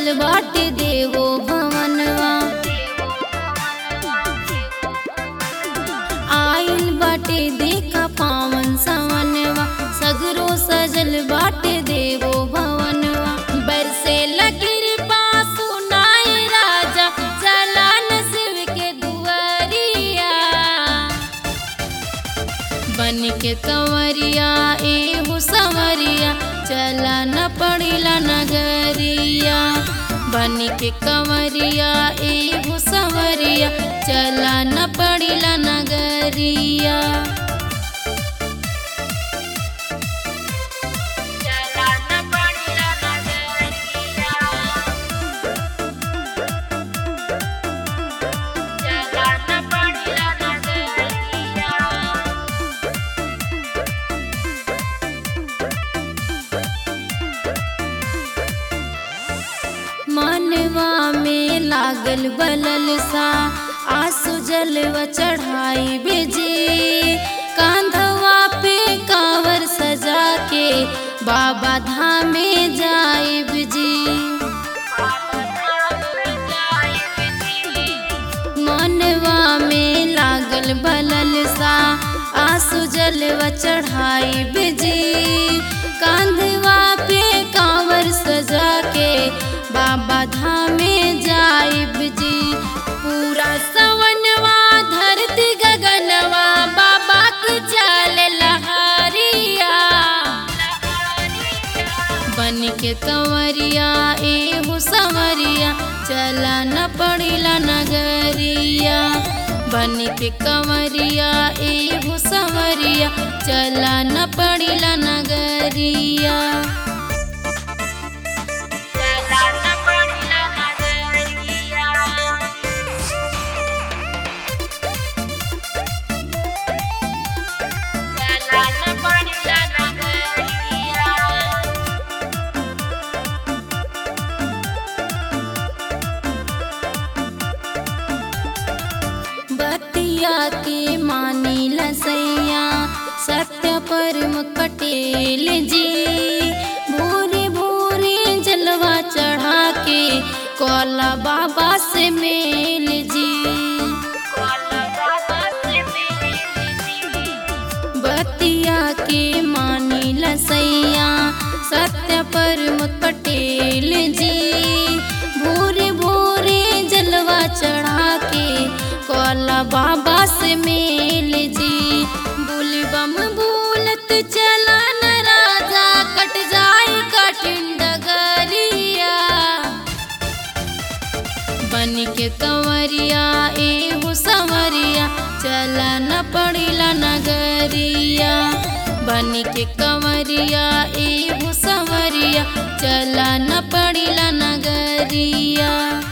सजल बाटे देवो भवनवा आइल बाटे देखा पावन सवनवा सगरो सजल बाटे देवो भवनवा बरसे लगिर पासु नाय राजा चलान शिव के दुआरिया बन के कंवरिया एहू संवरिया चला न पड़िला नगरिया बन के कंवरिया एहू संवरिया चला न पड़िला नगरिया चला न पड़िला नगरिया चला न पड़िला नगरिया मनवा में लागल बलल सा आंसू जलवा चढ़ाई बेजी कांधवा पे कावर सजा के बाबा धामे जाए जी मनवा में लागल बलल सा आंसू जलवा चढ़ाई बेजी कांधवा पे कांवर सजा के बाबा धामे जाइब जी पूरा सवनवा धरती गगनवा बाबा की चाल लहरिया बन के कंवरिया एहू संवरिया चला न पड़िला नगरिया बन के कंवरिया एहू संवरिया चला न पड़िला नगरिया चला न पड़िला नगरिया चला न पड़िला नगरिया बतिया के मानी लसैया सत्य परम कटेल जी भोरे भोरे जलवा चढ़ा के कोला बाबा से मेल जी बतिया के मानी लसैया सत्य परम पटेल जी भोरे भोरे जलवा चढ़ा के कोला बाबा से मेल जी बुलबम बोलत चला न राजा कट जाए कठिन डगरिया बन के कंवरिया एहू संवरिया चला न पड़िला नगरिया बन के कंवरिया एहू संवरिया चला न पड़िला नगरिया